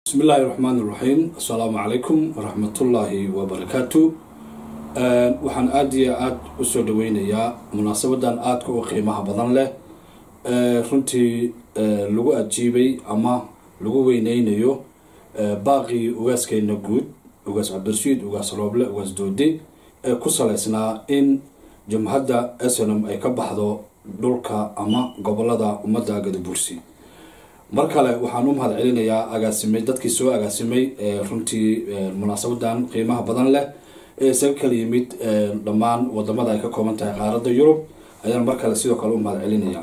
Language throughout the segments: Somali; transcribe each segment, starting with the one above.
bismi illaahi raxmaan iraxiim assalaamu calaykum waraxmatullaahi wabarakaatu waxaan aada iyo aada usoo dhaweynayaa munaasabadan aadka u qiimaha badan leh runtii lagu ajiibay ama lagu weyneynayo baaqii ugaaskeena guud ugaas cabdirashiid ugaas rooble ugaas doode ee ku saleysnaa in jumhadda snm ay ka baxdo dhulka ama gobolada ummadda gadabuursi mar kale waxaan u mahad celinayaa agaasimay dadkii soo agaasimay runtii munaasabadan qiimaha badan leh ee isaga kala yimid dhammaan wadamada ay ka kooban tahay qaaradda yurub ayaan mar kale sidoo kale u mahad celinayaa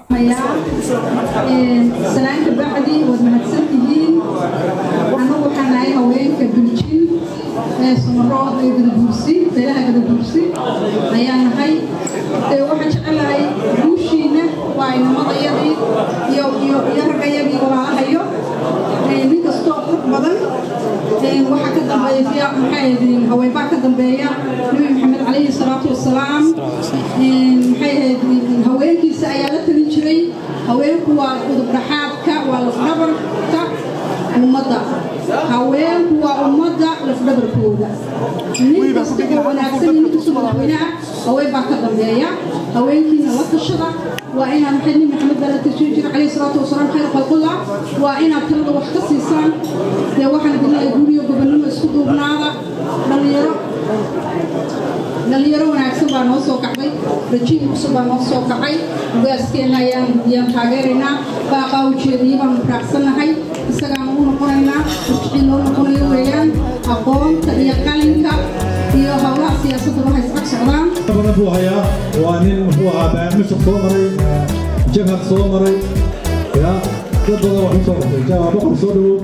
salaanka bacdi waad mahadsantihiin anagu waxaan nahay haweenka biljin ee sumarood ee gadabuursi beelaha gadabuursi ayaan nahay waxaan jecelahay guushiina waa inamadayadii iyo iyo iyo raggayagii walaalahayo nin kastoo qurux badan waxaa ka dambeeya maxay haweenbaa ka dambeeya nabi maxamed calayhi salaatu wasalaam maxay ahayd haweenkiisa ayaa la talin jiray haweenku waa udub dhaxaadka waa lafdhabarka ummadda haweenku waa ummadda lafdhabarkooda nin kasta oo wanaagsan nin kasta madaxweynaha haween baa ka dambeeya haweenkiina la tashada waa inaad maxay nin maxamed baa la tashiin jira calayhi salaatu wasalaam khayr khalqullah waa inaad talada wax ka siisaan dee waxaan idin leeyahay guriyo gobonnimo isku duubnaada dhallinyaro dhalinyaro wanaagsan baa noo soo kacday rajiim cusub baa noo soo kacay ugaaskeenna ayaan ayaan taageeraynaa baaqaa ujeediyay baanu raacsannahay isagaanu u noqonaynaa wixii noo noqonayo weeyaan aqoonta iyo qalinka iyo howlaha siyaasadda waxay iscag socdaan badan buu hayaa waa nin muxuu ahaa baamishaq soo maray jabhad soo maray ya dad badan wax u soo qabtay jabha boqor soo dhawow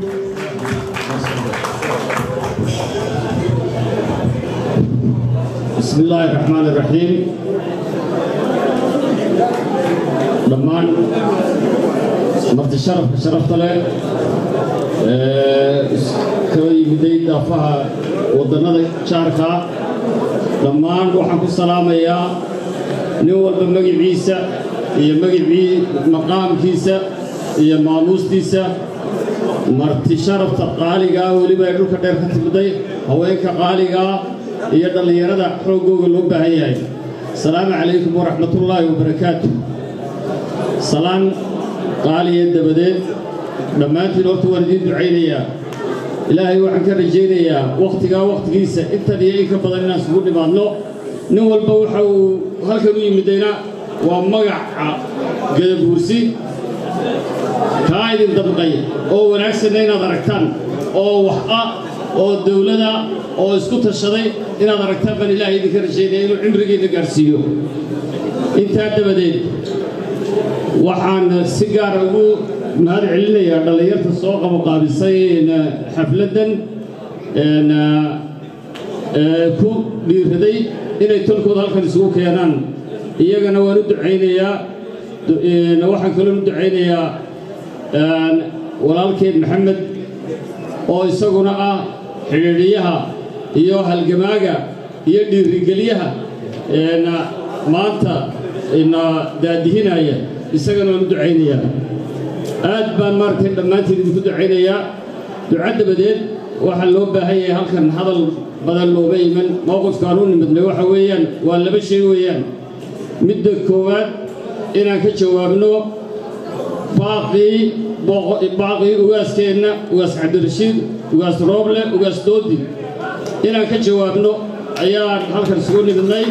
بسم الله الرحمن الرحيم dhammaan marti sharafka sharafta leh kala yimiday daafaha wadannada jaarka dhammaan waxaan ku salaamayaa nin walba magiciisa iyo magicii maqaamkiisa iyo maamuustiisa marti sharafta qaaligaa weliba ay dhulka dheer ka timiday haweenka qaaligaa iyo dhallinyarada xooggooga loo baahan yahay asalaamu calaykum waraxmatullaahi wabarakaatu salaan qaaliya dabadeed dhammaantiin horta waan idiin ducaynayaa ilaahay waxaan ka rajaynayaa wakhtigaa wakhtigiisa intan iyo in ka badan inaan isugu dhimaadno nin walba waxa uu halkan u yimidayna waa magaca gadabuursi kaa idin dabqay oo wanaagsanna inaad aragtaan oo wax ah oo dawlada oo isku tashaday inaad aragtaan baan ilaahay idinka rajaynaya inuu cimrigiinna gaadhsiiyo intaa dabadeed waxaan si gaara ugu mahad celinayaa dhallinyarta soo qaboqaabisay xafladdan ku dhiiraday inay tolkooda halkan isugu keenaan iyagana waan u ducaynayaa waxaan kaloo u ducaynayaa walaalkeed maxamed oo isaguna ah xidhiidhiyaha iyo halgamaaga iyo dhiirigeliyaha maanta na daadihinaya isagana waan u ducaynayaa aad baan maaragtay dhammaantiin idinku ducaynayaa duca dabadeed waxaa loo baahan yahay halkan hadal badan looma iman mowqifkaan u nimidnay waxa weeyaan waa laba shay weeyaan midda koowaad inaan ka jawaabno baaqii baaqii ugaaskeenna ugaas cabdirashiid ugaas rooble ugaas doodi inaan ka jawaabno ayaan halkan isugu nimidnay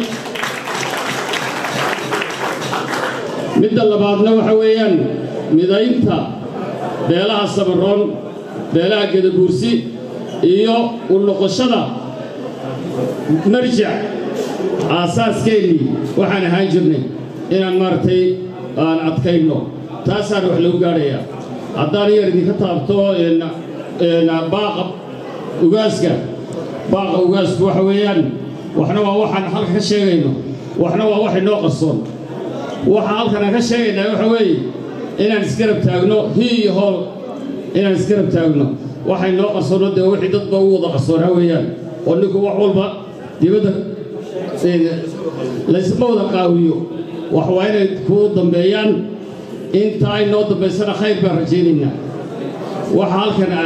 midda labaadna waxa weeyaan midaynta beelaha sabaroon beelaha gadabuursi iyo u noqoshada marjac aasaaskeenii waxaan ahaan jirnay inaan maaragtay aan adkayno taasaan wax lagu gaadhayaa haddaan yar idinka taabto baaqa ugaaska baaqa ugaasku waxa weeyaan waxna waa waxaan halka ka sheegayno waxna waa wax inoo qarsoon waxaa halkan aan ka sheegaynaa waxa weeye inaan isgarab taagno hi iyo hool inaan isgarab taagno waxay noo qarsoonno dee wixii dadba u wada qarsoonaa weeyaan oo ninku wax walba dibadda laysma wada qaawiyo wax waa inay kuu dambeeyaan inta ay noo dambaysana khayr baan rajaynaynaa waxa halkan aad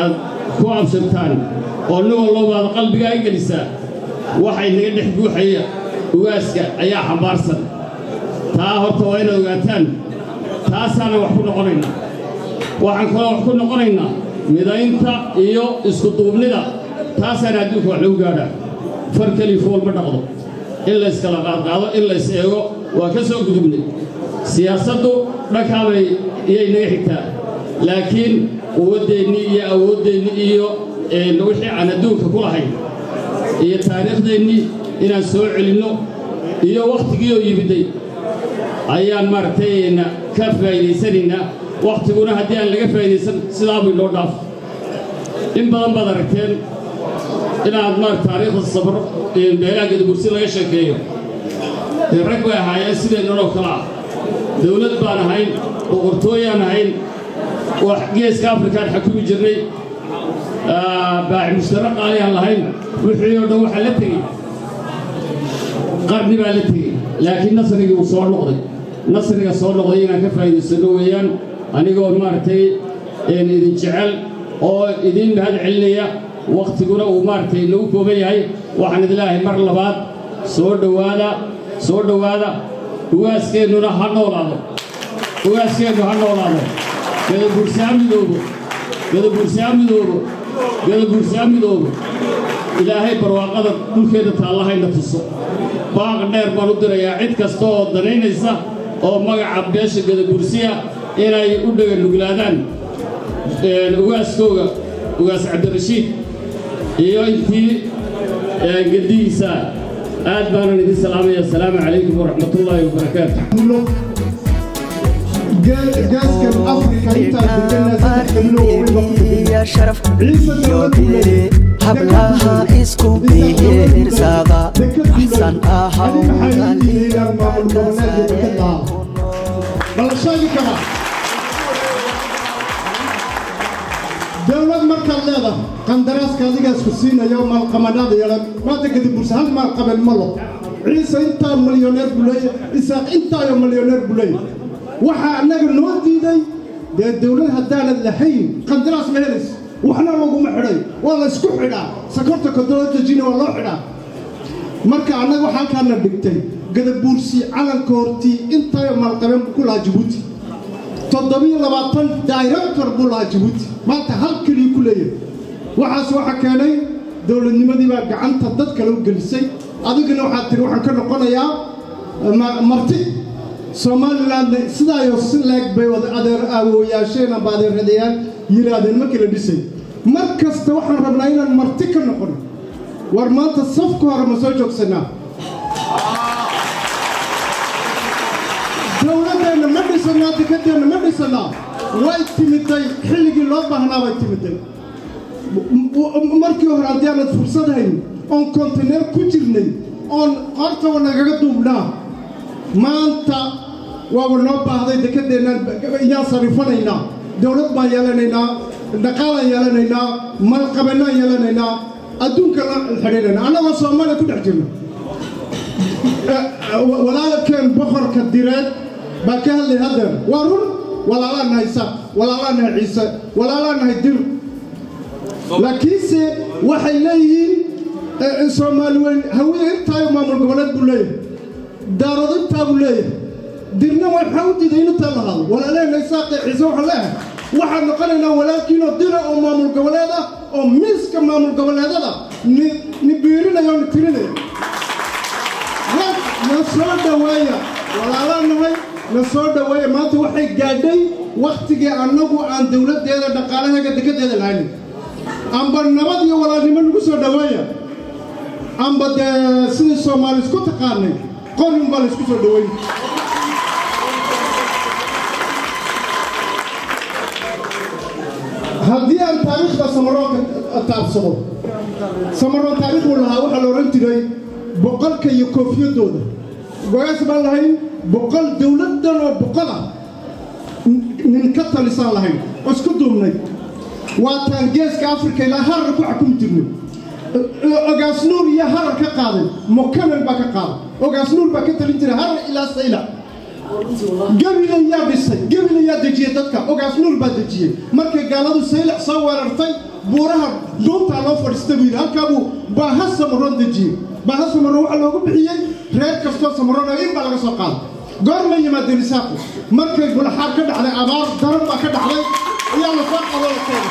ku absirtaan oo nin wallobaad qalbigaa i gelisaa waxay naga dhex guuxaya ugaaska ayaa xambaarsan taa horta waa inaad ogaataan taasaana wax ku noqonaynaa waxaan kaloo wax ku noqonaynaa midaynta iyo iskuduubnida taasaana adduunka wax lagu gaadhaa far keliya fool ma dhaqdo in layskala qaadqaado in lays eego waa ka soo gudubnay siyaasaddu dhankaabay iyay naga xigtaa laakiin quwaddeennii iyo awooddeenni iyo wixii aan adduunka ku lahayn iyo taariikhdeennii inaan soo celinno iyo wakhtigii oo yimiday ayaan maaragtay ka faa'iidaysanaynaa wakhtiguna haddii aan laga faa'idaysan sidaabay noo dhaaf in badan baad aragteen inaad maarata taariikhda sabro meelaha gadabursi laga sheekeeyo dee rag bay ahaayeen sideennanoo kale ah dawlad baan ahayn boqortooyaan ahayn wax geeska afrikaan xakumi jirnay baaci mushtara qaaliyaan lahayn wixii oo dhan waxaa la tegey qarni baa la tegey laakiin nasrigii uu soo noqday nasriga soo noqday inaan ka faa'iidaysanno weeyaan anigoo maaragtay idin jecel oo idiin mahad celinaya wakhtiguna uu maaragtay nagu kooban yahay waxaan idin leeyahay mar labaad soo dhowaada soo dhowaada ugaaskeennuna ha noolaado ugaaskeennu ha noolaado gadabuursaa midoobo gadabuursaa midoobo gadabuursaa midoobo ilaahay barwaaqada dhulkeeda taallahayna tuso baaq dheer baan u dirayaa cid kasta oo danaynaysa oo magaca beesha gadabuursiya inay u dhaganuglaadaan ugaaskooga ugaas cabdirashiid iyo intii gedihiisa aad baanan idin salaamaya asalaamu calaykum waraxmatullaahi wabarakaatu gaaskan afrika intaan deganaa saddex kamilo weliba ku degan ciise dowlad buu leeyahay hablaha isku bihirsada axsan balsheegi kara dowlad markaad leedahay qandaraaska adigaas ku siinayo maalqamanaada yeelan maanta kadib bursa hal maalqaben ma lo ciise intaa milyoneer buu leeyahay isaaq intaayo milyoneer buu leeyahay waxaa annaga noo diiday dee dowlad haddaanad lahayn qandaraas ma helayso waxna laguma xidhay waa la ysku xidhaa sakorta kodolojina waa loo xidhaa marka annaga waxaa halkaana dhigtay gadabuursi calanka hortii intaayo maalqabeen buu ku lahaa jabuuti toddobiyo labaatan director buu lahaa jabuuti maanta hal keliya ku leeyahay waxaas waxa keenay dowladnimadii baa gacanta dad kale u gelisay adigana waxaad tiri waxaan ka noqonayaa marti somalilandna sidaayo si leeg bay wada adeer awooyaasheen amba adeeradayaal yidhaahdeen markii la dhisay mar kasta waxaan rabnaa inaan marti ka noqono war maanta safka hore ma soo joogsanaa dowladdeenna ma dhisanaa dikadeenna ma dhisanaa way timiday xilligii loo baahnaa bay timiday markii hore haddii aanad fursad hayn oon kontineer ku jirnay oon hortaba nagaga duubnaa maanta waaba noo baahday dekedeennaan iyaan sarifanaynaa dowlad baan yeelanaynaa dhaqaalaan yeelanaynaa malqabannaan yeelanaynaa adduunka la xidhiidhayna annagoo soomaaliya ku dhex jirna walaalkeen boqorka direed baa ka hadlay haddeer waa run walaalaa nahay sa walaalaa nahay ciise walaalaa nahay dir laakiinse waxay leeyihiin soomaali weyn hawiye intaayo maamul goboleed buu leeyahay daarado intaa buu leeyahay dirna waxaa u diiday inu taa lahaado walaalehena isaaqee ciise waxaan leeyahay waxaan noqonaynaa walaalkiinoo dira oo maamul goboleed ah oo miiska maamul goboleedada ni ni biirinaya oo ni tirinaya na soo dhoweeya walaalaa nahay na soo dhoweeya maanta waxay gaadhay wakhtigii annagu aan dowladdeeda dhaqaalaheega degadeeda lahayn amba nabad iyo walaalnimo nagu soo dhoweeya amba dee sidii soomaali isku taqaanay qorin baa la isku soo dhoweyn haddii aan taariikhda samaroonka taabsado samaroon taariikh uu lahaa waxaa la odhan jiray boqolka iyo koofiyadooda gogaas baan lahayn boqol dowladdan oo boqol ah nin ka talisaan lahayn oo isku duubnay waataan geeska afrika ilaa harar ku xukumi jirnay ogaas nuur iyo harar ka qaaday mokanan baa ka qaaday ogaas nuur baa ka talin jiray harar ilaa sayla gebila yaa dhisay gebila yaa dejiyey dadka ogaas nuur baa dejiyey markay gaaladu saylac soo weerartay buuraha duuntaa loo fadhiista buu yidhi halkaabuu baaha samaroon dejiyey baaha samaroon waxaa loogu bixiyey reer kastoo samaroon oo in baa laga soo qaaday goorma yimaadeen isaaqu markay gulaxaar ka dhacday abaar daran baa ka dhacday ayaa la soo qado la keenay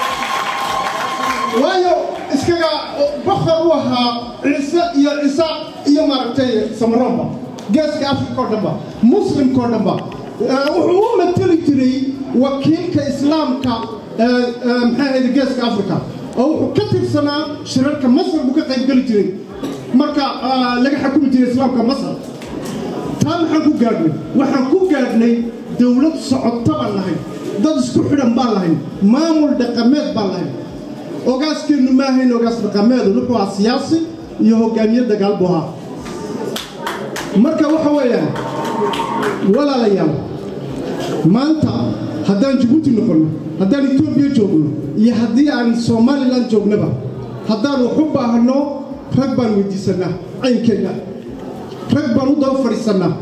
waayo iskaga bokor u ahaa ciise iyo cisaaq iyo maaragtay samaroonba geeska afrika oo dhanba muslimka oo dhanba wuxuu u mateli jiray wakiilka islaamka maxay ahayd geeska afrika oo wuxuu ka tirsanaa shirarka masar buu ka qaybgeli jiray marka laga xukumi jiray islaamka masar taa maxaan ku gaadhnay waxaan ku gaadhnay dowlad socota baan lahayn dad isku xidhan baan lahayn maamul dhaqameed baan lahayn ogaaskeennu ma ahayn ogaas dhaqameedu wuxuu ahaa siyaasi iyo hogaamiye dagaal buu ahaa marka waxa weeyaan walaalayaal maanta haddaan jabuuti noqonno haddaan etoobiya joogno iyo haddii aan somalilan joognaba haddaan wax u baahanno rag baan weydiisannaa caynkeenna rag baan u daba fadhiisannaa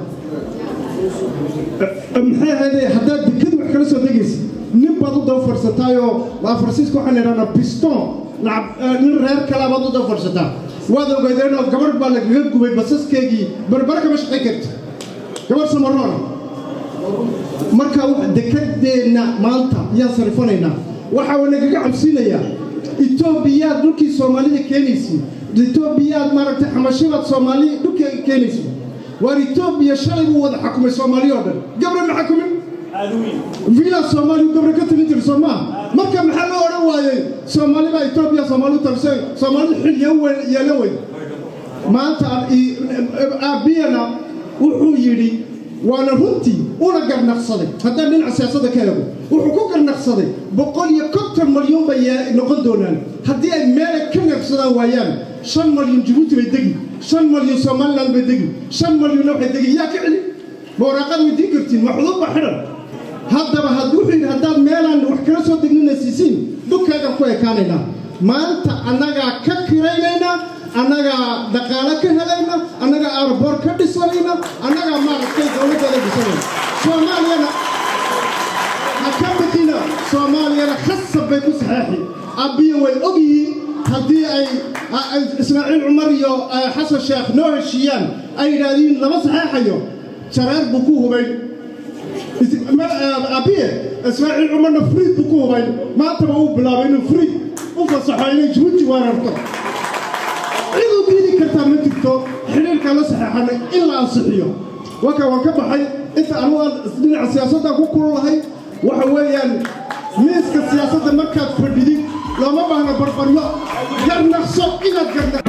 maxay ahayde haddaad dekadu wax kala soo degaysa nin baad u daba fadhiisataayoo faransiiska waxaan idhahnaa piston nin reer kalaa baad u daba fadhiisataa waad ogeydeenoo gabarh baa lagaga gubay basaskeegii barbara kama shaqayn karta gabarh samaroona marka dekadeenna maanta yaan sarifanaynaa waxaa nagaga cabsiinayaa etoobiyaad dhulkii soomaalida keenaysi etoobiyaad maaragtay xamashibaad soomaali dhulkii keenaysi waar etoobiya shalay buu wada xakumay soomaaliya oo dhan gabre ma xakumin villa soomaaliya gabre ka talin jira soo maaha marka maxaa loo odhan waayey soomaali baa etoobiya soomaali talisay soomaalida xilliya yeelo weyn maanta aabiyana wuxuu yidhi waana runtii una garnaqsaday haddaan dhinaca siyaasadda ka eego wuxuu ku garnaqsaday boqol iyo konton malyan bay noqon doonaan haddii ay meelay ka neebsadaan waayaan shan malyan jabuuti bay degi shan malyan somalilan bay degi shan malyanna waxay degi yaa ka celi ma waraaqaad weydiin kartiin ma xuduud ba xidhan haddaba wuxuu yidhi haddaad meelaan wax kala soo degnina siisiin dhulkaagaan ku ekaanaynaa maanta annagaa ka kiraynaynaa annagaa dhaqaale ka helayna annagaa aarboor ka dhisanayna annagaa maaragtay dowladdeeda dhisanayna soomaaliyana ha ka bixina soomaaliyana khasab bay ku saxeexi abbiya way og yihiin haddii ay ismaaciil cumar iyo xasan sheekh noo heshiiyaan ay yidhaahdiin lama saxeexayo jareer buu ku hubayn abiye ismaaciil cumarna friid buu ku hubayn maantaba uu bilaabay inuu friid u fasaxo inay jabuuti weerarto cid u diidi kartaa ma jirto xidhiirkaan la saxeexanay in la ansixiyo waka waan ka baxay inta anugu aan dhinaca siyaasaddan ku kululahay waxa weeyaan miiska siyaasadda markaad fadhidid looma baahna barbaryo garnaqso inaad garnaq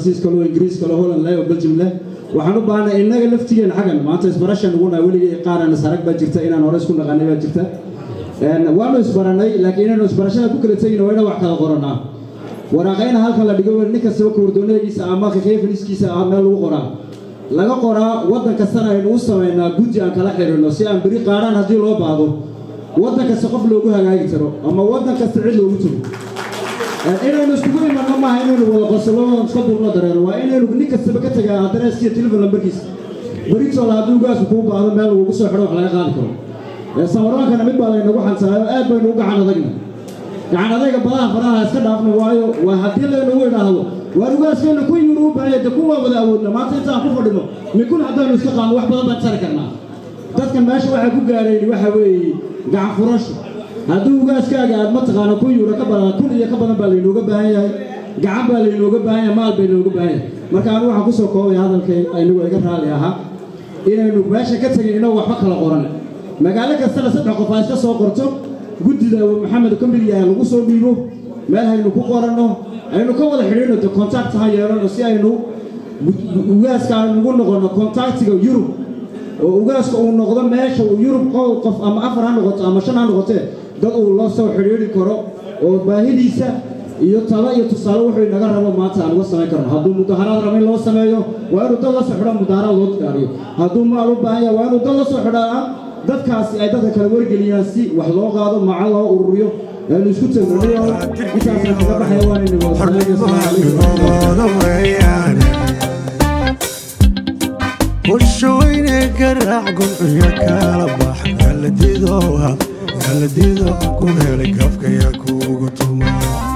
faransiis kale oo ingiriis kale oo holland leh oo belgium leh waxaan u baahnay innaga laftigeena xaggan maanta isbarashan ugu nahay weligay qaaraan isarag baa jirta inaan hore isku naqanay baa jirta waanu isbaranay laakiin inaanu isbarashada ku kala tegin waa inaan wax kala qoranaa waraaqayna halkan la dhigo nin kastaba kawardoonadegiisa ama khefiniskiisa ah meel lagu qoraa laga qoraa waddan kastana aynu u samaynaa guddi aan kala xidhinno si aan beri qaadhaan haddii loo baahdo waddan kasta qof loogu hagaagi karo ama waddan kasta cid loogu tago inaynu iskugu imanno maaha inaynu wada qosolo iska duulno dareero waa inaynu nin kastaba ka tagaa adreeskiiyo telefon lambarkiisa beritoole haddii ugaasku kuu baahdo meel lagugu soo xidho wax laga qaadi karo samaroonkana mid baa laynagu xansanaayo aad baynu u gacan adagna gacan adayga badaha faraha iska dhaafna waayo waa haddii laynagu idhaahdo waar ugaaskeena kun yuru u baahanya de kuwaa wada awoodna maanta intaan ku fadhino mikun haddaanu iska qaadno wax badan baan tari karnaa dadkan meesha waxaa ku gaareen waxa weeye gacan furasho haddii ugaaskaaga aad mataqaano kun yuuro ka badan kun iyo ka badan baa laynooga baahan yahay gacan baa laynooga baahan yahay maal bay nooga baahan yahay marka anigu waxaan kusoo koobaya hadalkay inagoo iga raalli ahaa inaynu meesha ka tegin inagoo waxba kala qoran magaalo kastana saddex qof aa iska soo qorto guddida maxamed kamilyaha lagu soo dhiibo meel haynu ku qoranno aynu ka wada xidhiino de contact ha yeelano si aynu ugaaska aynugu noqonno contactiga yurub oo ugaaska uu noqdo meesha uu yurub qof ama afar ha noqoto ama shan ha noqotee dad uu la soo xidhiidhi karo oo baahidiisa iyo talo iyo tusaale wuxuu inaga rabo maanta aan uga samayn karno hadduu mudaharaad rabo in loo sameeyo waa inuu dad la soo xidho mudaharaad loo diyaariyo hadduu maal u baahan yahay waa inuu dad la soo xidhaa dadkaasi ay dadka kala wargeliyaan si wax loo qaado maca loo ururiyo aynu isku tegno intaasaan kaga baxaya waanayna وشويني قرع قلعي كالا بح قال ديدوها قال ديدو كوهيلي كفك يا كوغتوما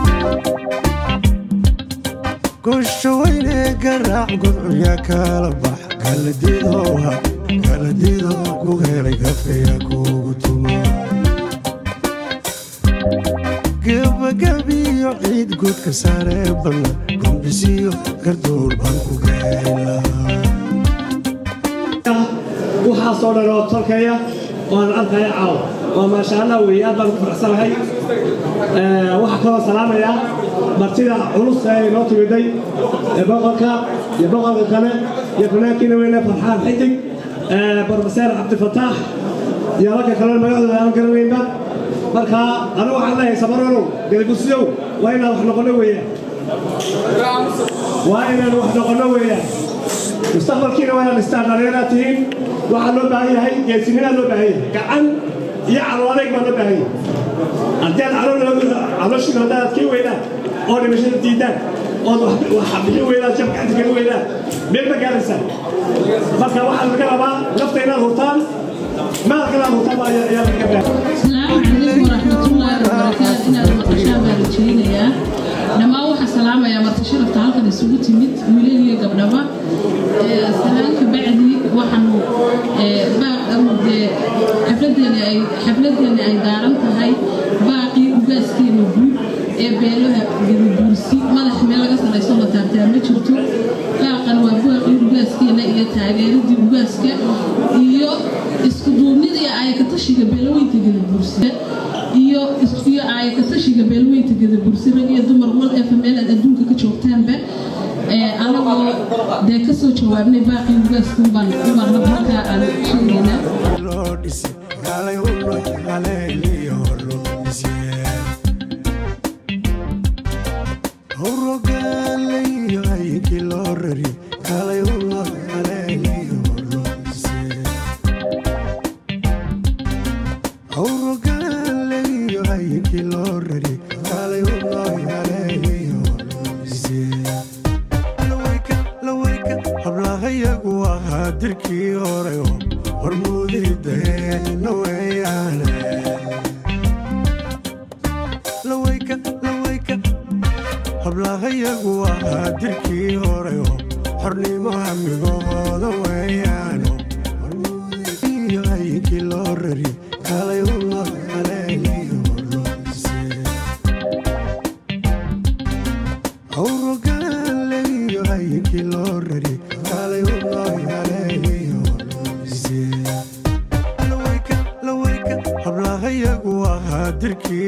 وشويني قرع قلعي كالا بح قال ديدوها قال ديدو كوهيلي كفك يا كوغتوما قبا قبي عيد قد كساري بلا قم بسيو قردور بانكو قايلا waxaasoo dhan oo tolkaya waan arkaya caaw waa maasha allah weeye aad baan ku faraxsanahay waxaa kaloo salaamayaa martida culus ee inoo timiday ee boqorka iyo boqorka kale iyo fanaankiina weyne farxaan xidig brofeseer cabdifataax iyo ragga kale magacdooda aan garanaynba marka anigu waxaan leeyahay samaronow galibusyow waa inaan wax noqono weeyaan waa inaan wax noqono weeyaan mustaqbalkiina waa inaan istaan dhallinyaraad tihiin waxaa loo baahan yahay geesinimaa loo baahan yahay gacan iyo calool adayg baa loo baahan yahay haddii aad calooshiina haddaad adkii weydaan oo dhimashada diidaan ood wax bixi weydaan jab gacanta geli weydaan meel ma gaaraysaan marka waxaa laga rabaa nafta inaad hurtaan maalka inaad hurtaan ayaa laga baahan السلام عليكم ورحمة الله وبركاته إن المقشة بارجين يا لما واحد سلام يا مرتشرة تعالك نسوي تمت ويلين يا قبلها سلام كبعدي وحنو باقي حفلتنا أي حفلتنا أي دارنت هاي باقي وجاسكي نبوي beelaha gadabuursi madax meel laga salayso la taabtaa ma jirto baaqan waa baaqii ugaaskeena iyo taageeradii ugaaska iyo isku duubnidii aayakatashiga beelaweynta gadabuursi iyo iyo aayakatashiga beelaweynta gadabuursi rag iyo dumar wal efa meel aad adduunka ka joogtaanba anagoo dee kasoo jawaabnay baaqii ugaaska ubaan ubaan halkaa aan sheegaynaa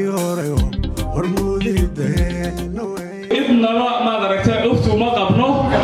idnaba maad aragtay cuftu ma qabno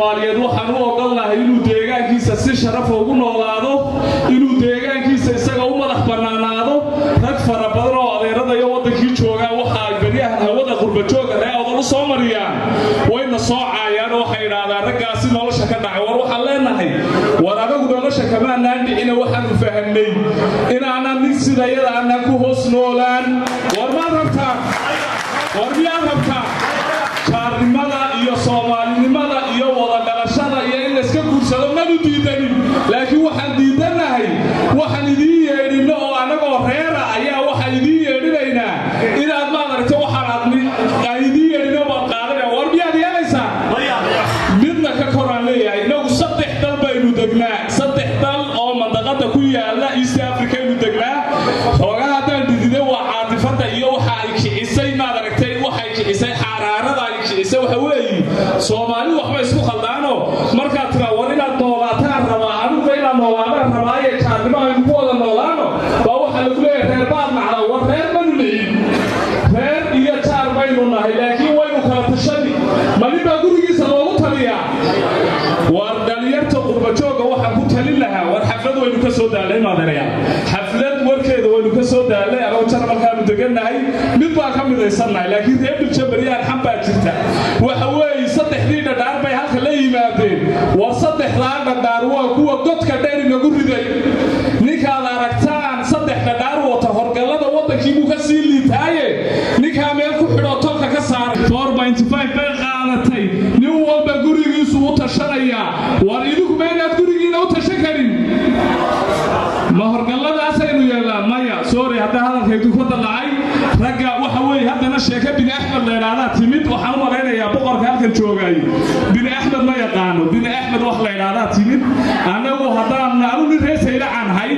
soomaaliyeed waxaan u ogolnahay inuu deegaankiisa si sharafa ugu noolaado inuu deegaankiisa isaga u madax bannaanaado rag fara badan oo adeerada iyo waddankii joogaan waxa ay beryahan hawada qurbajooga ree odol u soo mariyaan wayna soo caayaan oo waxay idhaahdaan raggaasi nolosha ka dhacay war waxaan leenahay war anagu nolosha kamaanaan dhicina waxaanu fahamnay inaanan nin sidayada aanan ku hoos noolaan war maad rabtaan war miyaad rabtaan jaarnimada iyo soomaalinimada iyo wada dhalashada iyo in layska guursado manu diidanin laakiin waxaan diidanahay waxaan idiin yeedhinno oo annagoo reera ayaa waxaan idiin yeedhinaynaa inaad maaragta waxaan aad idiin yeedhinno baad qaadana war miyaad yeelaysaa midna ka koraan leeyahay inagu saddex dal baynu degnaa saddex dal oo mandaqada ku yaala east africaynu degnaa xoogaa haddaan dhidide waa caatifada iyo waxa ay kicisay maad aragtay waxay kicisay xaaraarada ay kicisay waxa weeye soomaali waxba isku khaldaano markaad tiraa war inaad noolaataan rabaa anuga inaad noolaadaan rabaa iyo jaarnimo aynu ku wada noolaano baa waxaa lagu leeyahay reer baad nacda war reer manu nicin reer iyo jaar baynu nahay laakiin waynu kala tashani malin baa gurigiisa loogu taliyaa war dhalinyarta qurbajooga waxaan ku talin lahaa war xaflad waynu ka soo daalay maadeerayaal xaflad warkeeda waynu ka soo daalay anoo jarmalkaanu degannahay mid baan ka midaysannahay laakiin reer biljabariyaan xan baa jirta waxa weeye saddexdii dhadhaar bay halka la yimaadeen war saddexdaa dhadhaar waa kuwa godka dheer inagu riday ninkaad aragtaan saddex dhadhaar wata horgallada waddankii buu ka sii liitaaye ninkaa meel ku xidhoo tolka ka saaray bay qaadatay nin walba gurigiisu u tashanayaa war idinku ma inaad gurigiina u tashan karin ma horgalladaasaynu yeelnaa maya sorry hadda hadalkaydu ka dallacay ragga waxa weeye haddana sheeke bini axmed la idhaahdaa timid waxaan u malaynayaa boqorka halkan joogay bini axmed ma yaqaano bini axmed wax la idhaahdaa timid annagu haddaan anu nin reer saylacan hay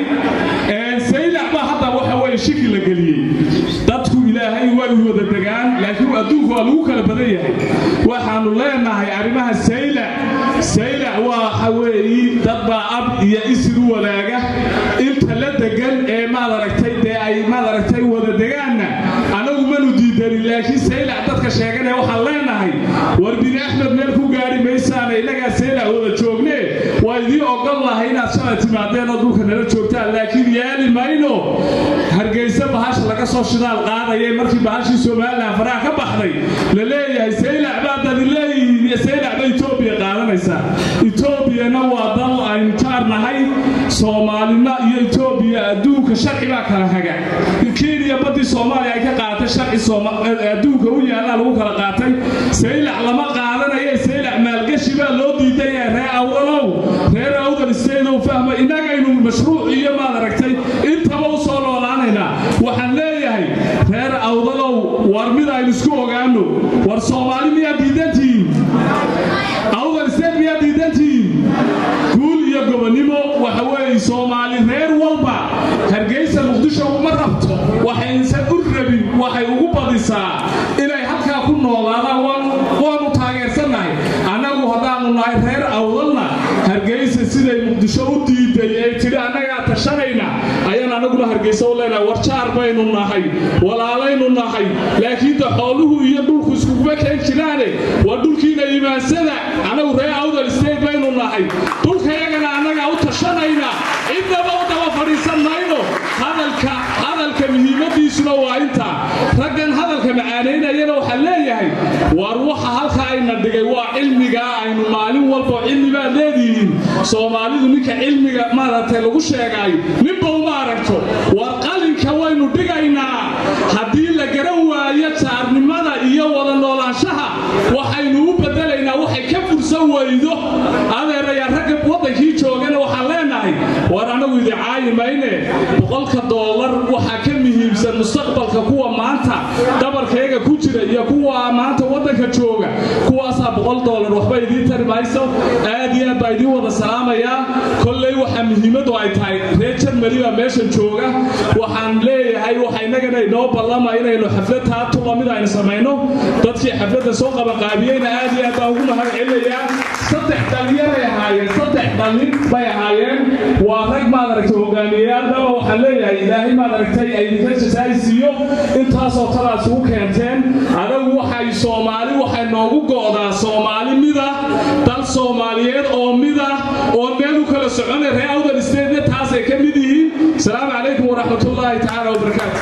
saylac baa hadda waxa weeye shiki la geliyey dadku ilaahay way wada degaan laakiin adduunku waa lagu kala badan yahay waxaanu leenahay arrimaha saylac saylac waa waxa weeye dad baa ab iyo isir u wadaaga inta la degan ee maad aragtay dee ay maad aragtay wada degaanna anagu manu diidanin laakiin saylac dadka sheeganee waxaan leenahay war bini axmed meel ku gaari maysaana innagaa saylac wada joogne waa idiin ogol lahay inaad shalay timaadeen oo dhulka nala joogtaan laakiin yeeli mayno hargeysa bahasha laga soo shidaal qaadaya markii bahashii somalilan faraha ka baxday la leeyahay saylac baa dadi leeyihiin saylac ba etoobiya qaadanaysaa etoobiyana waa dal aynu jaar nahay soomaalina iyo etoobiya adduunka sharci baa kala haga kenya badii soomaaliya ay ka qaadatay sharci adduunka u yaallaa lagu kala qaatay saylac lama qaadanaye saylac maalgashi baa loo diiday ee reer awdalow reer awdal isteedow fahma innagaynu mashruuc iyo maad aragtay intaba u soo noolaanaynaa waxaan leeyahay reer awdalow war mid aynu isku ogaano war soomaali miyaa diidantihiin awdal isteed miyaa diidantihiin guul iyo gobonnimo waxa weeye soomaali reer walba hargeysa muqdisho uma rabto waxaysan u rabin waxay ugu badisaa inay halkaa ku noolaadaan waanu taageersannahay annagu haddaanu nahay reer awdalna hargeysa siday muqdisho u diiday ee tidhi annagaa tashanayna ayaan annaguna hargeysa u leenahay warjaar baynu nahay walaalaynu nahay laakiin de xooluhu iyo dhulku iskuguma keen jiraane waa dhulkiina imaansada annagu reer awdal state baynu nahay dhulkayagana annagaa u tashanayna cidnaba u daba fadhiisan mayno hadalka hadalka muhiimadiisuna waa intaa raggan hadalka macaanaynayana waxaa leeyahay war waxa halka ayna dhigay waa cilmigaa aynu maalin walba cilmi baad leedihiin soomaalidu ninka cilmiga maaragtay lagu sheegaayo ninba uma aragto war qalinka waynu dhigaynaa haddii la garan waayo jaarnimada iyo wada noolaanshaha waxaynu u bedelaynaa waxay ka fursan weydo adeeraya ragga waddankii joogana waxaan leenahay war anagu idicaayi mayne boqolka doolar waxaa ka muhiimsan mustaqbalka kuwa maanta dabarkayga ku jira iyo kuwa maanta waddanka jooga kuwaasaa boqol doolar waxba idiin tari mayso aad iyo aad baa idiin wada salaamayaa kolley waxaa muhiimadu ay tahay reer jarmali baa meeshan jooga waxaan leeyahay waxa innagana inoo ballama inaynu xaflad taatu lamid aynu samayno dadkii xafladda soo qabanqaabiyeyna aad iyo aad baan ugu mahad celinayaa saddex dhalinyaray ahaayeen saddex dhalin bay ahaayeen waa rag maad aragtay hogaamiyeyaalbaba waxaan leeyahay ilaahay maad aragtay ay idinka jasaaysiiyo intaasoo talaad isugu keenteen adagu waxay soomaali waxay noogu go'daa soomaali mida dal soomaaliyeed oo mid ah oo meel u kala soconay reer awdal steedna taasay ka mid yihiin asalaamu calaykum waraxmatullaahi tacaala wabarakaatu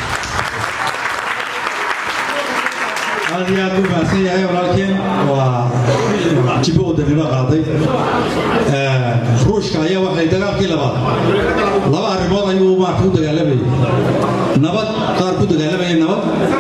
aad iyo aad u mahadsan yahay walaalkeen waa jibo wadanimo qaaday ruushka ayaa waxay dagaalkii labaad laba arrimood ayuu maarka u dagaalamayay nabad qaar ku dagaalamayay nabad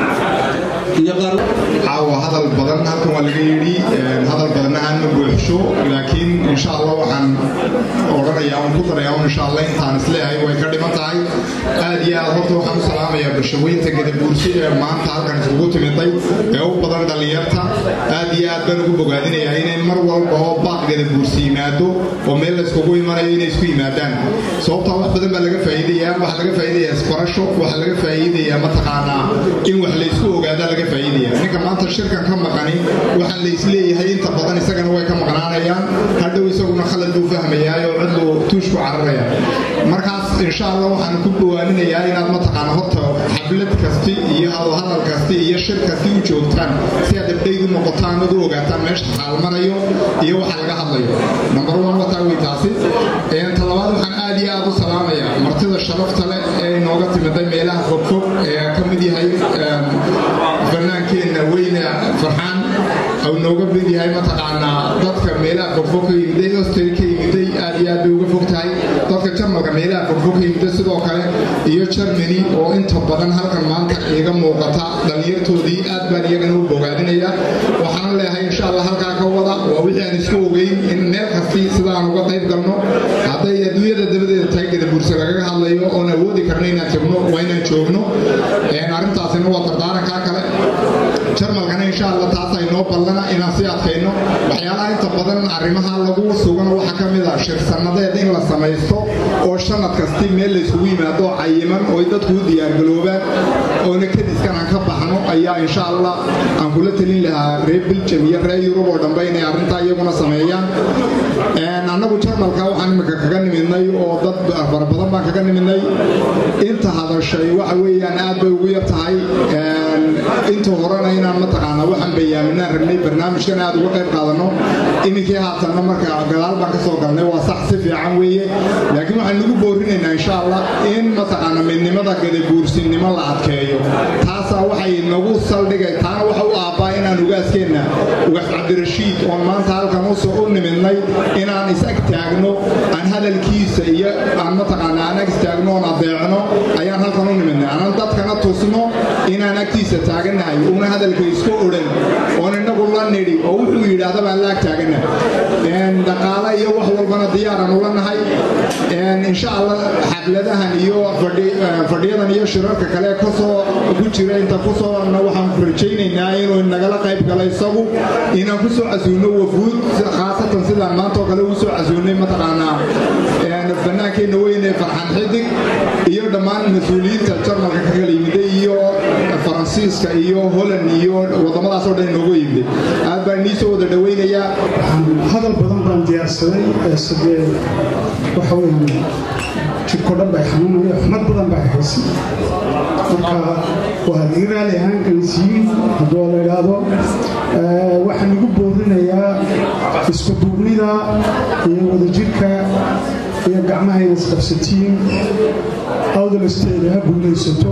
iyo qaar caawa hadal badan halkan waa laga yidhi hadal badanna aan ma buuxsho laakiin insha allah waxaan odhanayaa un ku darayaa un insha allah intaan isleeyahay way ka dhiman tahay aad iyo aad horta waxaan u salaamayaa bulshaweynta gadabuursi ee maanta halkan isugu timiday ee u badan dhallinyarta aad iyo aad baan ugu bogaadinayaa inay mar walba oo baaq gadabuursi yimaado oo meel layskugu imanayo inay isku yimaadaan sababtaa wax badan baa laga faa'iidayaa waxaa laga faa'iidayaa isbarasho waxaa laga faa'iidayaa mataqaanaa in wax laysku ogaadaa laga faa'iidaya ninka maanta shirkan ka maqani waxaan la isleeyahay inta badan isagana way ka maqnaanayaan hadhow isaguna khalad buu fahmayaa oo cidlu tuushku cararaya markaas insha allah waxaan ku dhawaaninayaa inaad mataqaana horta xablad kasti iyo hadal kasti iyo shir kasti u joogtaan si aad abdhayd u noqotaan ad u ogaataan meesha xaalmarayo iyo waxa laga hadlayo number one wataa wey taasi talabaad waxaan aad iyo aad u salaamayaa martida sharafta leh ee inooga timiday meelaha fogfog ee ka mid yahay fannaankeenna weyne farxaan au nooga mid yahay mataqaanaa dadka meelaha fogfog ka yimiday osteri ka yimiday aad iyo aad bay uga fog tahay dadka jarmalka meelaha fogfog ka yimiday sidoo kale iyo germany oo inta badan halkan maanta iga muuqata dhallinyartoodii aad baan iyagana u bogaadinaya waxaan leeyahay insha allah halkaa ka wada waa wixii aan isku ogeyn in meel kasti sidaan uga qayb galno hadday adduunyada dabadeeda tahay gadabuurse lagaga hadlayo oon awoodi karno inaan jabno waa inaan joogno arrintaasina waa dardaarankaa kale jarmalkana insha allah taas ay noo ballana inaan sii adkayno waxyaalaha inta badan arrimaha lagu sugano waxaa ka mid ah shirsannadeed in la samaysto oo shanad kasti meel laysugu yimaado cayiman oo ay dadku u diyaargaloobaan oona kadiskan aan ka baxno ayaa insha allah aan kula talin lahaa reer biljam iyo reer yurub oo dhanbe inay arrintaa iyaguna sameeyaan annagu jarmalka waxaan imika kaga nimidnay oo dad fara badan baan kaga nimidnay inta hadashay waxa weeyaan aad bay ugu yar tahay inta horena inaan mataqaanaa waxaan bayaaminaan rabnay barnaamijkan aad uga qayb qaadanno iminkii haatanna marka gadaal baan ka soo galnay waa sax si fiican weeye laakiin waxaan nagu boorinaynaa insha allah in mataqaana midnimada gadabuursinimo la adkeeyo taasaa waxay nagu saldhigay taana waxa u aabbaa inaan ugaaskeenna ugaas cabdirashiid oon maanta halkan u nimidnay inaan is-ag taagno aan hadalkiisa iyo aan mataqaana aan ag istaagno oon adeecno ayaan halkan u nimidnay aanan dadkana tusno inaan agtiisa taaganahay una hadalka isku odhan oon innagu la nidhi oo wuxuu yidhaahda baan la ag taagana dhaqaale iyo wax walbana diyaaraan ula nahay insha allah xafladahan iyo fadhiyadan iyo shirarka kale kasoo ku jira inta kusoona waxaan rajaynaynaa inuu nagala qayb galo isagu inaan ku soo casuuno wafuud khaasatan sidaan maanta oo kale ugu soo casuunay mataqaanaa fannaankeenna weyne farxan xidig iyo dhammaan mas-uuliyiinta jarmalka ka kala yimiday iyo faransiiska iyo holland iyo wadamadaas oo dhan inoogu yimiday aad baan inii soo wada dhawaynayaa hadal badan baan diyaarsaday sidee waxa weeyaan jirko dhan bay xanuunaya xumad badan baa haysa marka waa laga raali ahaan kanisiyiin hadduu la idhaahdo waxaan igu boorinayaa isku duubnida iyo wadajirka iyo gacmaha inay isqabsatiin awdal state ha guulaysato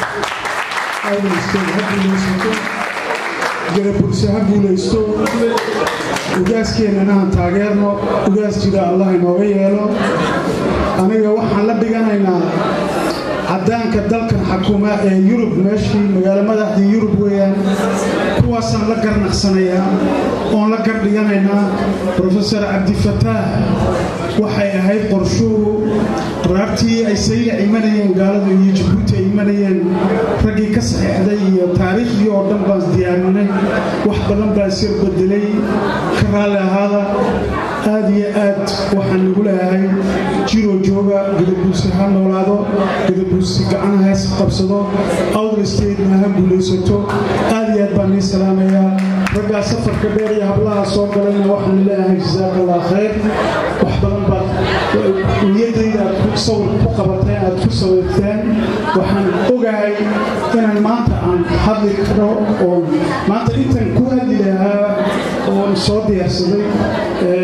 awdal state ha guulaysato garabulse ha guulaysto ugaaskeenana aan taageerno ugaas jira allah inooga yeelo aniga waxaan la dhiganaynaa caddaanka dalkan xakuma ee yurub meeshii magaalo madaxdii yurub weeyaan kuwaasaan la garnaqsanayaa oon la gardhiganaynaa rofesor cabdifataax waxay ahayd qorshuhu raartii ay saylac imanayeen gaaladu iyo jabuuti ay imanayeen raggii ka saxiixday iyo taariikhdii oo dhan baan diyaarinay wax badan baa sir bedelay ka raalli ahaada aad iyo aad waxaan nagu leeyahay jiroo jooga gadabuusi ha noolaado gadabuusi gacanaha is qabsado awdal statena ha guulaysato aad iyo aad baan nii salaamayaa raggaa safarka dheer iyo hablaha soo galayna waxaan leeyahay jasaaka allah khayr wax badan baad niyadayda aad ku sawir ku qabateen aad ku sawirteen waxaan ogahay inaan maanta aan hadli karo oo maanta intan ku hadli lahaa oon soo diyaarsaday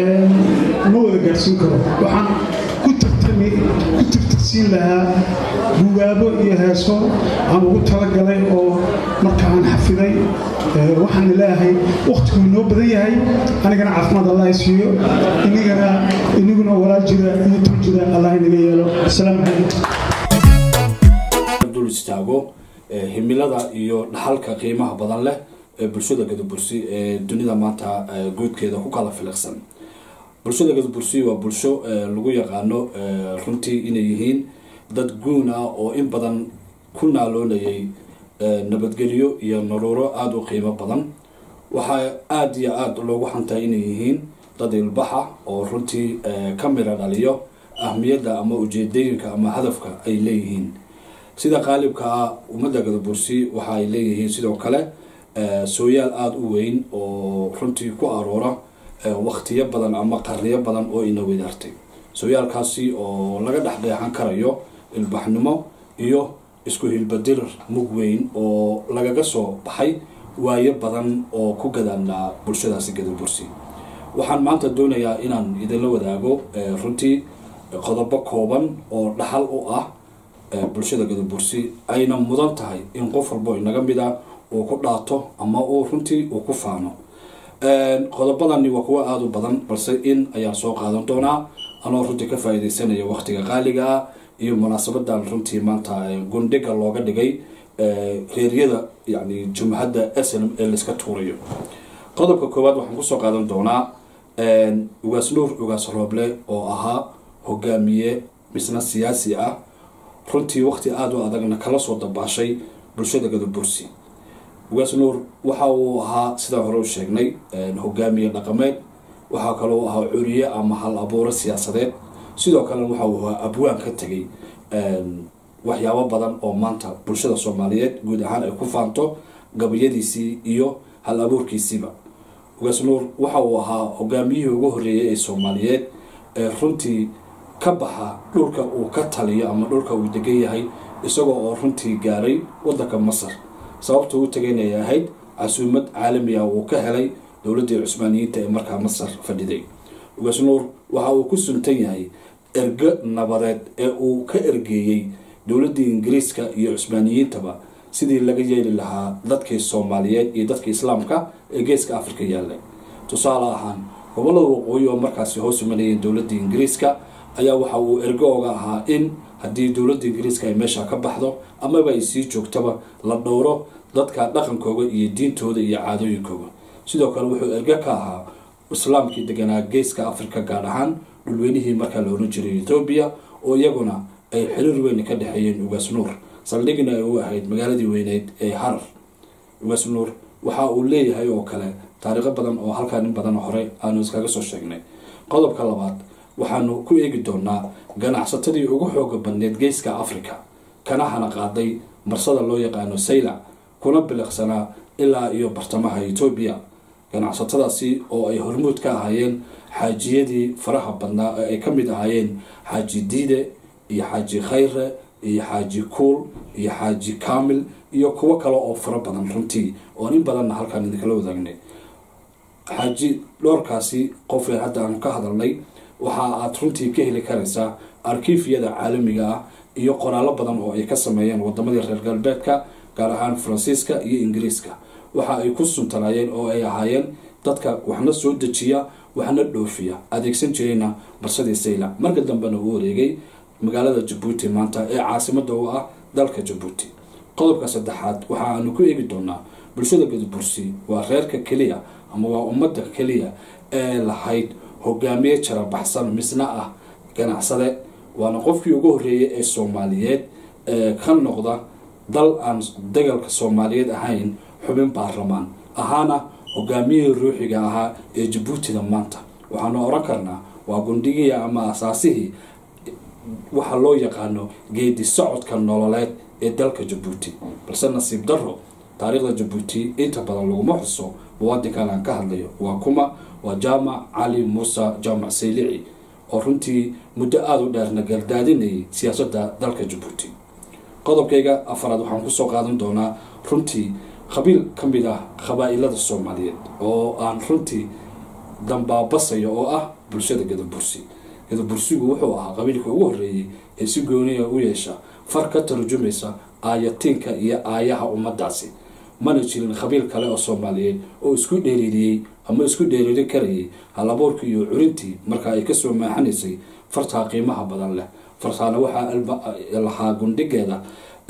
gaadhsiin karo waxaan ku tartami ku tirtirsiin lahaa bugaabo iyo heeso aan ugu talagalay oo marka aan xafiday waxaan ilaahay wakhtigu inoo badan yahay anigana caafimaad allah siiyo inigana iniguna walaal jira iyo tur jira allah inaga yeelo asalaamu calaykum dul istaago himilada iyo dhaxalka qiimaha badan leh ee bulshada gadabursi ee dunida maanta guudkeeda ku kala filiqsan bulshada gadabursi waa bulsho lagu yaqaano runtii inay yihiin dad guun ah oo in badan ku naaloonayay nabadgelyo iyo naruuro aada u qiimo badan waxaa aada iyo aada loogu xantaa inay yihiin dad ilbaxa oo runtii ka mira dhaliyo ahmiyadda ama ujeedooyinka ama hadafka ay leeyihiin sida qaalibka ah ummadda gadabursi waxa ay leeyihiin sidoo kale sooyaal aada u weyn oo runtii ku aroora waktiyo badan ama qarniyo badan oo ina wadaartay sooyaalkaasi oo laga dhexdheexan karayo ilbaxnimo iyo isku hilbadir mug weyn oo lagaga soo baxay waayo badan oo ku gadaanaa bulshadaasi gadabursi waxaan maanta doonayaa inaan idinla wadaago runtii qodobo kooban oo dhaxal u ah bulshada gadabursi ayna mudan tahay in qof walbo inaga mid a uu ku dhaato ama uu runtii uu ku faano qodobadani waa kuwo aada u badan balse in ayaan soo qaadan doonaa anoo runtii ka faa-ideysanaya waqtiga qaaliga ah iyo munaasabadan runtii maanta gundhiga looga dhigay reeryada yani jumhadda slm ee layska tuurayo qodobka koowaad waxaan kusoo qaadan doonaa ugaas nuur ugaas rooble oo ahaa hogaamiye misna siyaasi ah runtii waqti aada u adagna kala soo dabaashay bulshada gadabursi ugaas nuur waxa uu ahaa sidaan hore u sheegnay hogaamiye dhaqameed waxaa kaloo ahaa curiye ama hal abuuro siyaasadeed sidoo kalena waxa uu ahaa abwaan ka tegay waxyaabo badan oo maanta bulshada soomaaliyeed guud ahaan ay ku faanto gabayadiisii iyo hal abuurkiisiiba ugaas nuur waxa uu ahaa hogaamiyihii ugu horreeyay ee soomaaliyeed ee runtii ka baxa dhulka uu ka taliyo ama dhulka uu degan yahay isagoo oo runtii gaaray wadanka masar sababta u tagaynay ahayd casuumad caalami ah uu ka helay dowladdii cusmaaniyiinta ee markaa masar fadhiday ugaas nuur waxa uu ku suntan yahay ergo nabadeed ee uu ka ergeeyey dowladdii ingiriiska iyo cusmaaniyiintaba sidii laga yeeli lahaa dadkii soomaaliyeed iyo dadkii islaamka ee geeska afrika yaallay tusaale ahaan gobolada waqooyi oo markaasi hoos imanayeen dowladda ingiriiska ayaa waxa uu ergo oga ahaa in haddii dowladda ingiriiska ay meesha ka baxdo amaba ay sii joogtaba la dhowro dadka dhaqankooga iyo diintooda iyo caadooyinkooga sidoo kale wuxuu ergo ka ahaa islaamkii deganaa geeska afrika gaar ahaan dhulweynihii markaa la oran jiray ethoobiya oo iyaguna ay xiriir weyn ka dhexeeyeen ugaas nuur saldhigna ay u ahayd magaaladii weyneyd ee harar ugaas nuur waxa uu leeyahay oo kale taariikho badan oo halkaan in badan hore aanu iskaga soo sheegnay qodobka labaad waxaanu ku eegi doonaa ganacsatadii ugu xooga badneed geeska africa kana hana qaaday marsada loo yaqaano saylac kuna biliqsanaa ilaa iyo bartamaha etoobiya ganacsatadaasi oo ay hormuud ka ahaayeen xaajiyadii faraha badnaa ee ay ka mid ahaayeen xaaji diide iyo xaaji khayre iyo xaaji kuul iyo xaaji kaamil iyo kuwo kale oo fara badan runtii oon in badanna halkaan idinkala wadaagnay xaaji dhowrkaasi qofee hadda aanu ka hadalnay waxa aad runtii ka heli karaysaa arkiifyada caalamiga ah iyo qoraallo badan oo ay ka sameeyeen wadamadii reer galbeedka gaar ahaan faransiiska iyo ingiriiska waxa ay ku suntanaayeen oo ay ahaayeen dadka waxna soo dejiya waxna dhoofiya adeegsan jirayna barsadii saylac marka dambena uu wareegay magaalada jabuuti maanta ee caasimada u ah dalka jabuuti qodobka saddexaad waxa aanu ku eegi doonaa bulshada gadabursi waa reerka keliya ama waa ummadda keliya ee lahayd hogaamiye jarabaxsan misna ah ganacsade waana qofkii ugu horreeyay ee soomaaliyeed ee ka noqda dal aan dagalka soomaaliyeed ahayn xubin baarlamaan ahaana hogaamiyihii ruuxiga ahaa ee jabuutida maanta waxaanu oran karnaa waa gundhigii ama asaasihii waxa loo yaqaano geedi socodka nololeed ee dalka jabuuti balse nasiib daro taariikhda jabuuti inta badan laguma xuso muwaadinkan aan ka hadlayo waa kuma waa jaamac cali muuse jaamac saylici oo runtii muddo aada u dheerna gardaadinayay siyaasadda dalka jabuuti qodobkayga afaraad waxaan kusoo qaadan doonaa runtii qabiil ka mid ah qabaa-ilada soomaaliyeed oo aan runtii dambaabasayo oo ah bulshada gadabursi gadabursigu wuxuu ahaa qabiilka ugu horreeyey ee si gooniya u yeesha far ka tarjumaysa aayatiinka iyo aayaha ummadaasi mana jirin qabiil kale oo soomaaliyeed oo isku dheeriiriyey ama isku dheeriiri karayay halabuurkii iyo curintii marka ay kasoo maaxanaysay fartaa qiimaha badan leh fartaana waxaa lahaa gundhigeeda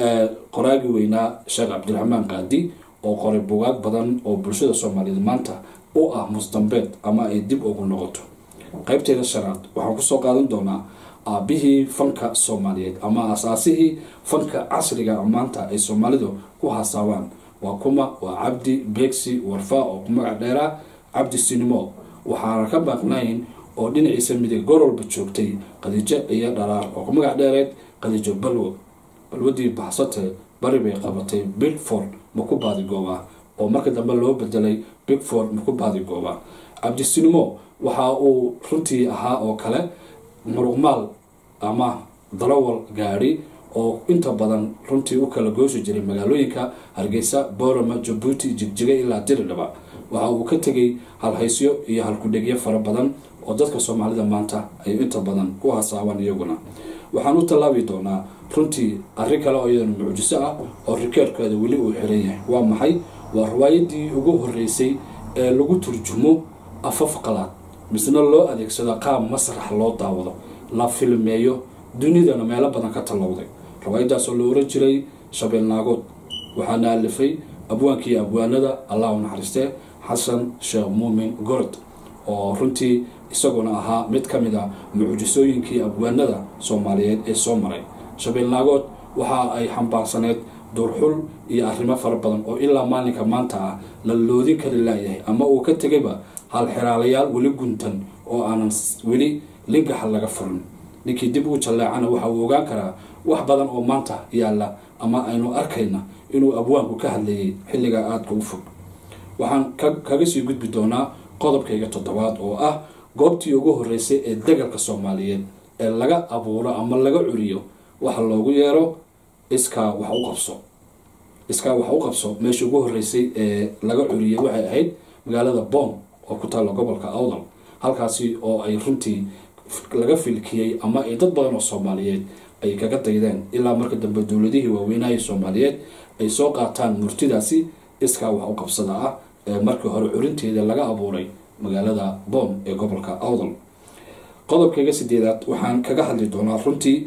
qoraagi weynaa sheekh cabdiraxmaan qaadi oo qoray bugaag badan oo bulshada soomaaliyeed maanta u ah musdambeed ama ay dib ugu noqoto qaybteeda shanaad waxaan kusoo qaadan doonaa aabihii fanka soomaaliyeed ama asaasihii fanka casriga maanta ay soomaalidu ku hasaawaan waa kuma waa cabdi beegsi warfa oo ku magac dheeraa cabdi sinimo waxaana ka baaqnayn oo dhinaciisa midig gorolba joogtay qadiijo iyo dharaar oo ku magac dheereed qadiijo balwo balwadii baxsate bari bay qabatay bigford maku baadigoobaa oo marka dambe loo bedelay bigford maku baadigoobaa cabdisinimo waxa uu runtii ahaa oo kale muruqmaal ama darawal gaadhi oo inta badan runtii u kala goosi jiray magaalooyinka hargeysa boorama jabuuti jigjiga ilaa diridhaba waxa uu ka tegay halhaysyo iyo halkudhegyo fara badan oo dadka soomaalida maanta ay inta badan ku hasaabaan iyaguna waxaan u tallaabi doonaa runtii arrin kale oo iyadana mucjiso ah oo rikeerkeeda weli uu xiran yahay waa maxay waa riwaayadii ugu horeysay ee lagu turjumo afaf qalaad misna loo adeegsado qaab masrax loo daawado la filmeeyo dunidana meelo badan ka tallowday riwaayadaasoo la oran jiray shabeel naagood waxaana alifay abwaankii abwaanada allah u naxariistee xasan sheekh muumin gorod oo runtii isaguna ahaa mid ka mid a mucjisooyinkii abwaanada soomaaliyeed ee soo maray shabeel naagood waxa ay xambaarsaneyd duurxul iyo arrimo fara badan oo ilaa maalinka maanta ah la loodin kari laayahay ama uu ka tegayba halxiraalayaal weli guntan oo aanan weli lingaxa laga furin ninkii dib u jalleecana waxa uu ogaan karaa wax badan oo maanta yaalla ama aynu arkayna inuu abwaanku ka hadlayay xilliga aadka u fog waxaan kaga sii gudbi doonaa qodobkayga toddobaad oo ah goobtii ugu horreysay ee dagalka soomaaliyeed ee laga abuuro ama laga curiyo waxa loogu yeero iskaa wax u qabso iskaa wax u qabso meeshii ugu horreysay ee laga curiyay waxay ahayd magaalada boom oo ku taalla gobolka awdal halkaasi oo ay runtii laga filkiyey ama ay dad badan oo soomaaliyeed ay kaga daydeen ilaa marka dambe dowladihii waaweynahii soomaaliyeed ay soo qaataan murtidaasi iskaa wax u qabsada ah ee markii hore curinteeda laga abuuray magaalada boom ee gobolka awdal qodobkayga sideedaad waxaan kaga hadli doonaa runtii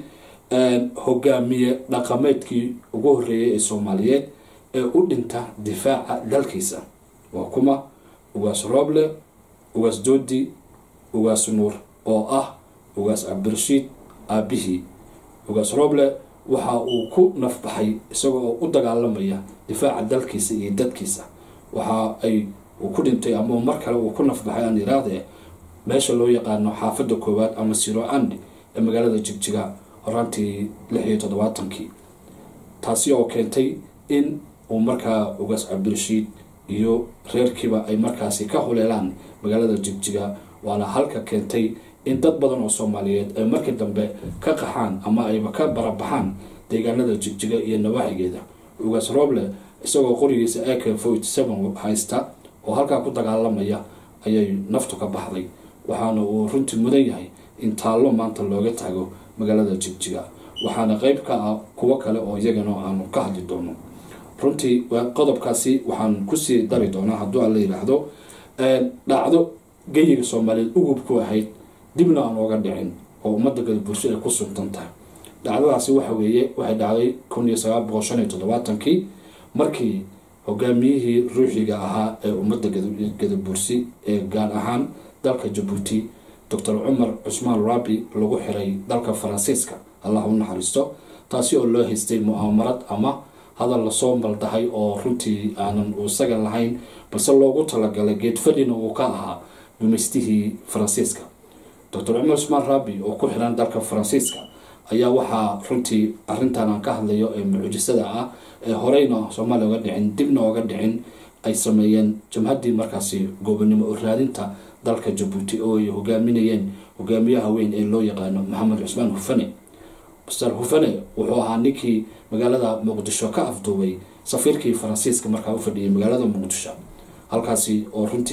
hogaamiye dhaqameedkii ugu horreeyay ee soomaaliyeed ee u dhinta difaaca dalkiisa waa kuma ugaas rooble ugaas doodi ugaas nuur oo ah ugaas cabdirashiid aabihii ugaas rooble waxa uu ku nafbaxay isagoo u dagaalamaya difaaca dalkiisa iyo dadkiisa waxa ay uu ku dhintay ama mar kale uu ku nafbaxay aan iraadee meesha loo yaqaano xaafadda koowaad ama siro andi ee magaalada jigjiga horaantii lix iyo toddobaatankii taasi oo keentay in uu markaa ugaas cabdirashiid iyo reerkiiba ay markaasi ka huleelaan magaalada jigjiga waana halka keentay in dad badan oo soomaaliyeed ay markii dambe ka qaxaan ama ayba ka barabaxaan deegaanada jigjiga iyo nawaaxigeeda ugaas rooble isagoo qorigiisa ak forty seven haysta oo halkaa ku dagaalamaya ayay naftu ka baxday waxaana uu runtii mudan yahay in taallo maanta looga taago magaalada jigjiga waxaana qeyb ka ah kuwo kale oo iyagana aanu ka hadli doono runtii qodobkaasi waxaan kusii dari doonaa hadduu aan la yidhaahdo dhacdo geyiga soomaaliyeed ugub ku ahayd dibna aan ooga dhicin oo ummadda gadabursho ay ku suntan tahay dhacdadaasi waxa weeye waxay dhacday kun iyo sagaal boqol shan iyo toddobaatankii markii hogaamiyihii ruuxiga ahaa ee ummadda gadabursi ee gaar ahaan dalka jabuuti docor cumar cusmaan rabi lagu xiray dalka faransiiska allah u naxariisto taasi oo loo haystay mu'aamarad ama hadal lasoo maldahay oo runtii aanan isaga lahayn balse loogu talagalay geedfadhina uu ka ahaa gumaystihii faransiiska docor cumar cusmaan rabi oo ku xiran dalka faransiiska ayaa waxaa runtii arintan aan ka hadlayo ee mucjisada ah ee horeyna soomaaliya oga dhicin dibna oga dhicin ay sameeyeen jamhaddii markaasi goobonimo u raadinta dalka jabuuti oo ay hogaaminayeen hogaamiyaha weyn ee loo yaqaano maxamed cusmaan hufane master hufane wuxuu ahaa ninkii magaalada muqdisho ka afduubay safiirkii faransiiska markaa u fadhiyay magaalada muqdisho halkaasi oo runtii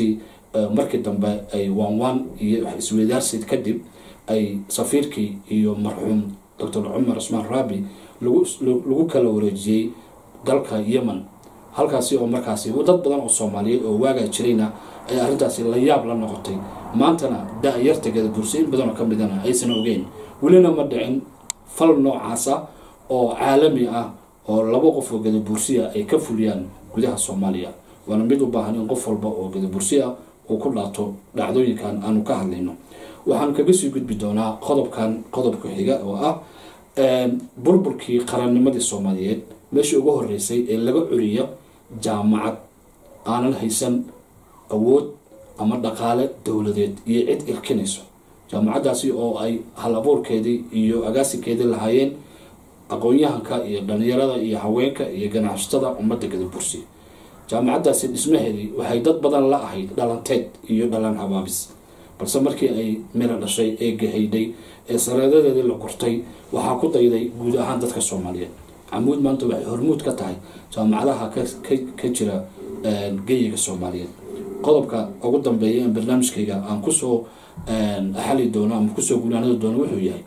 markii dambe ay waanwaan iyo isweydaarsid kadib ay safiirkii iyo marxuum doctor cumar cusmaan raabi lagu kala wareejiyey dalka yemen halkaasi oo markaasi dad badan oo soomaaliyeed oo waagaa jirayna ay arrintaasi la yaab la noqotay maantana da-yarta gadabursi in badanoo ka midana aysan ogeyn welina ma dhicin fal noocaasa oo caalami ah oo laba qof oo gadabursiya ay ka fuliyaan gudaha soomaaliya waana mid u baahan in qof walba oo gadabursi ah uu ku dhaato dhacdooyinkan aanu ka hadlayno waxaan kaga sii gudbi doonaa qodobkan qodobka xiga oo ah burburkii qarannimadii soomaaliyeed meeshii ugu horeysay ee laga curiyo jaamacad aanan haysan awood ama dhaqaale dowladeed iyo cid irkinayso jaamacaddaasi oo ay hal abuurkeedii iyo agaasinkeedii lahaayeen aqoon-yahanka iyo dhalinyarada iyo haweenka iyo ganacsatada ummadda gadabursi jaamacaddaasi dhismaheedii waxay dad badan la ahayd dhalanteed iyo dhalan habaabis balse markii ay mira dhashay ee gahaydhay ee sareedadeedii la gurtay waxaa ku dayday guud ahaan dadka soomaaliyeed camuud maanta waxay hormuud ka tahay jaamacadaha ka jira geyiga soomaaliyeed qodobka ugu dambeeya in barnaamijkayga aan kusoo xali doono ama kusoo gunaanada doono wuxuu yahay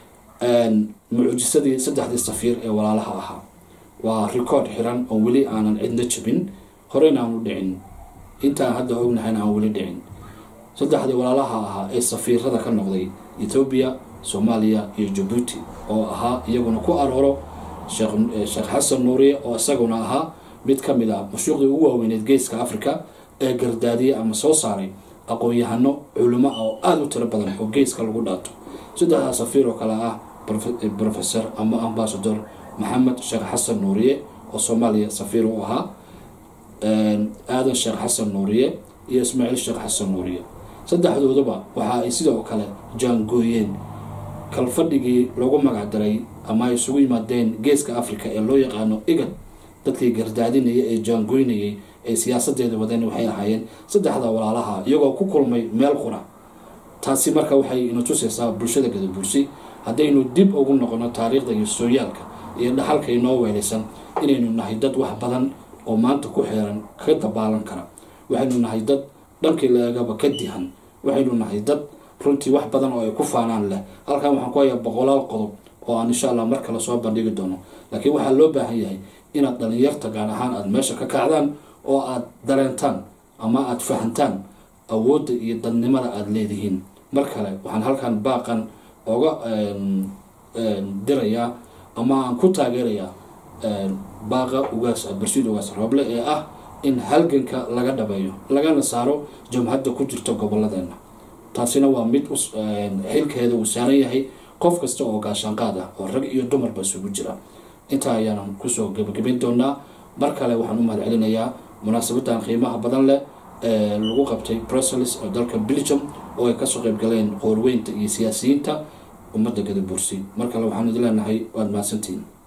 mucjisadii saddexdii safiir ee walaalaha ahaa waa record xiran oo weli aanan cidna jabin horeyna aan u dhicin intaan hadda ognahayna aan weli dhicin saddexdii walaalaha ahaa ee safiirada ka noqday ethoobiya soomaaliya iyo jabuuti oo ahaa iyaguna ku arooro sheekh xasan nuuriye oo isaguna ahaa mid ka mid ah mashuuqdii ugu waaweyneed geeska africa ee gardaadiyey ama soo saaray aqoon-yahano culimo oo aada u tiro badan oo geeska lagu dhaato saddexdaa safiir oo kale ah professor ama ambasador maxamed sheekh xasan nuuriye oo soomaaliya safiir u ahaa aadan sheekh xasan nuuriye iyo ismaaciil sheekh xasan nuuriye saddexdooduba waxa ay sidoo kale jaangooyeen kalfadhigii lagu magacdaray ama ay isugu yimaadeen geeska africa ee loo yaqaano igad dadkii gardaadinaya ee jaangoynayay ee siyaasadeeda wadeen waxay ahaayeen saddexda walaalaha iyagoo ku kulmay meel qura taasi marka waxay ina tusaysaa bulshada gadabursi haddaynu dib ugu noqono taariikhda iyo sooyaalka iyo dhaxalka inoo weelaysan inaynu nahay dad wax badan oo maanta ku xeeran ka dabaalan kara waxaynu nahay dad dhankii laegaba ka dihan waxaynu nahay dad runtii wax badan oo ay ku faanaan leh halkan waxaan ku hayaa boqolaal qodob oo aan insha allah mar kale soo bandhigi doono laakiin waxaa loo baahan yahay inaad dhalinyarta gaar ahaan aada meesha ka kacdaan oo aada dareentaan ama aada fahantaan awoodda iyo dadnimada aada leedihiin mar kale waxaan halkan baaqan oga dirayaa ama aan ku taageerayaa baaqa ugaas barsiid ugaas rooble ee ah in halganka laga dhabeeyo lagana saaro jamhadda ku jirta gobolladeena taasina waa mid xilkeeda uu saaran yahay qof kasta oo gaashaanqaad ah oo rag iyo dumarba isugu jira intaa ayaanan kusoo gebagabayn doonaa mar kale waxaan u mahad celinayaa munaasabadan qiimaha badan leh ee lagu qabtay brussels oo dalka belgium oo ay kasoo qayb galeen qoorweynta iyo siyaasiyiinta ummadda gadabursi mar kale waxaan idin leenahay waad mahadsantihiin